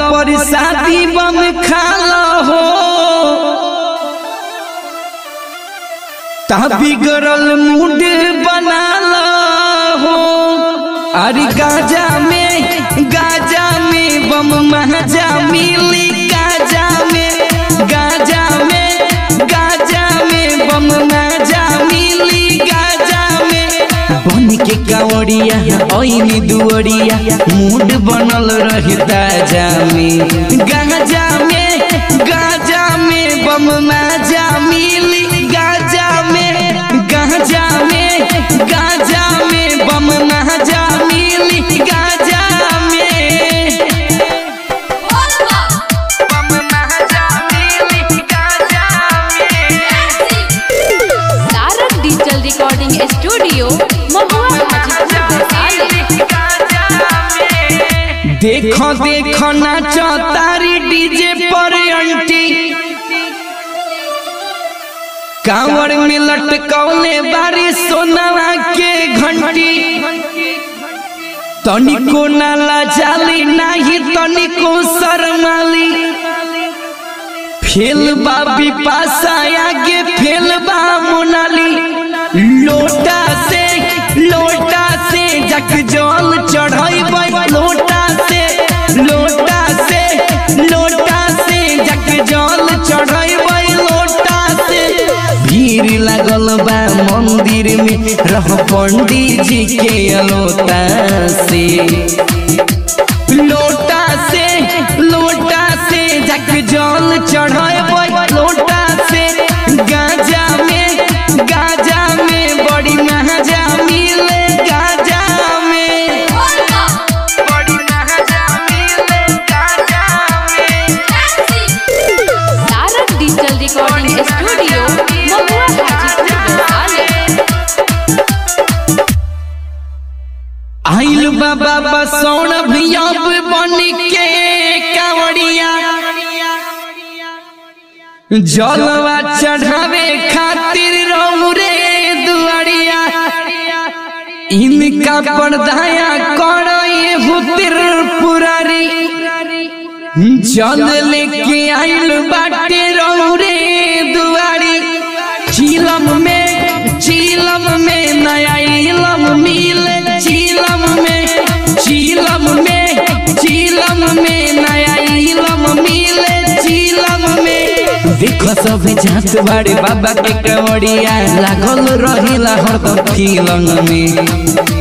पर शादी बम खाला हो ता बिगड़ल मूड बनाला हो अरे गाजा में गाजा में बम महाजा मिली गाजा में गाजा में गाजा में बम महाजा मिली गाजा में बन के कावड़िया ओइनी दुअरिया मूड बनल रहे ताजा में गाजा में गाजा में बम माजा मिली गाजा में गाजा में गाजा में बम माजा मिली गाजा में बम माजा मिली गाजा में तारक डिजिटल रिकॉर्डिंग स्टूडियो महुआ हाजीपुर वैशाली देखो देखो नाचो तारी डीजे पर अंटी कांवर में लटकौले बारी सोनावा के घंटी तनिको नाला जाली नाही तनिको शर्माली फेल बा बिपाशा आगे फेल बा मोनाली लोटा से लोटा से जग जल चढ़ैबै लोटा से लोटा से लोटा से जग जल चढ़ैबै लोटा से भीड़ लागल बा मंदिर में रह पंडित जी के अलोता से लोटा से लोटा से जग जल चढ़ाए लोटा से गाजा में गाजा में बड़ी महाजा मिले गाजा में बड़ी महाजा मिले गाजा में तारक डिजिटल रिकॉर्डिंग स्टूडियो महुआ हाजीपुर वैशाली आइल बाबा बसौन भी अब बन के कावड़िया जलवा चढ़ावे खातिर रौरे दुआरिया इनका पर्दाया करो ये हुतिर पुरारी जल लेके आइल बाटे रौरे दुआरी चीलम में चीलम में नया इलम मिले चीलम में चीलम में चीलम में नया इलम मिले चीलम में देखो सब जात बाड़े बाबा के कवड़िया लागल रहिला हरदम फिल्म में